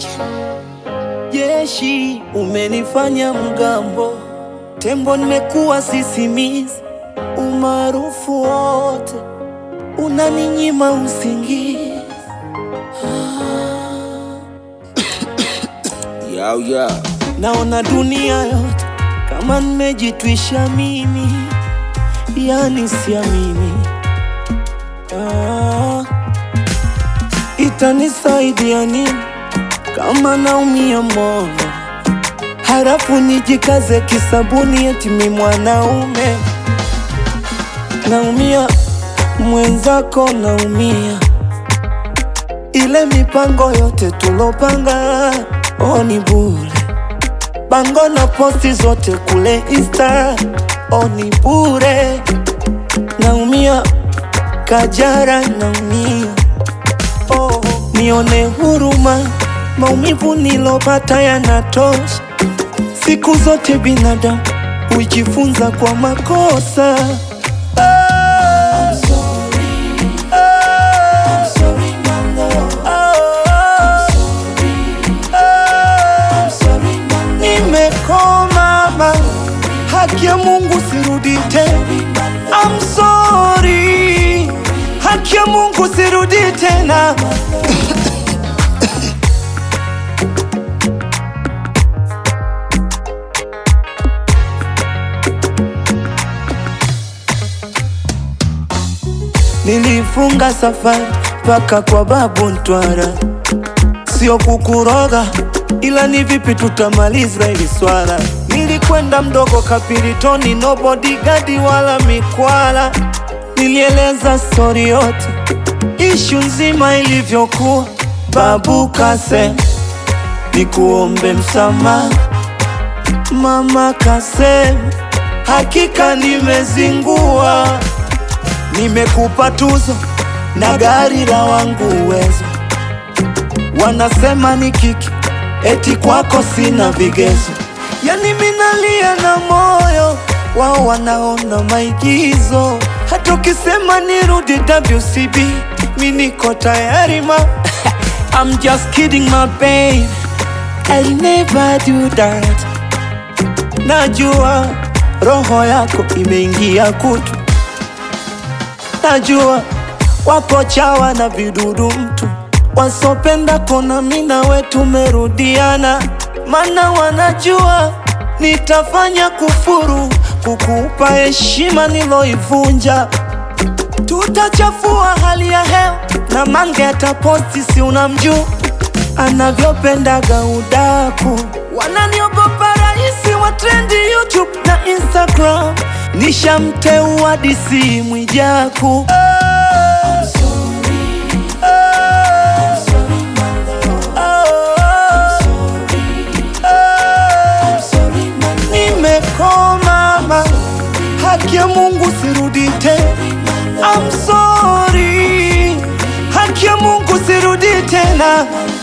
Jeshi umenifanya mgambo, tembo nimekuwa sisimizi, umaarufu wote unaninyima usingizi. Yo, yo. Naona dunia yote kama nimejitwisha mimi, yani siamini. Ah, itanisaidia nini kama naumia moyo, halafu nijikaze kisabuni eti mi mwanaume? Naumia mwenzako, naumia ile mipango yote tulopanga, oh ni bure bango na posti zote kule Insta, oh ni bure. Naumia Kajara, naumia oh, nione huruma, maumivu nilopata yanatosha. Siku zote binadamu hujifunza kwa makosa. Ah, ah, ah, Nimekoma ma, haki ya Mungu sirudi tena. I'm sorry, haki ya Mungu sirudi tena. Nilifunga safari mpaka kwa babu Ntwara, sio kukuroga, ila ni vipi tutamaliza hili swala. Nilikwenda mdogo Kapiritoni, no bodyguard wala mikwala. Nilieleza stori yote, ishu nzima ilivyokuwa. Babu kasema nikuombe msamaha, mama kasema hakika nimezingua. Nimekupa tuzo na gari la wangu uwezo, wanasema ni kiki, eti kwako sina vigezo. Yani minalia na moyo wao, wanaona maigizo. Hata ukisema nirudi WCB, mi niko tayari ma I'm just kidding my babe, I'll never do that. Najua roho yako imeingia kutu Najua wako chawa na vidudu mtu wasopenda kona mina we tumerudiana, mana wanajua nitafanya kufuru kukupa heshima niloivunja. Tutachafua hali ya hewa na mange ataposti, si unamjua anavyopendaga udaku. Wananiogopa rahisi wa trendi YouTube na Instagram, nishamteua DC Mwijaku. Nimekoma ma, haki ya Mungu sirudi tena. I'm sorry, haki ya Mungu sirudi tena.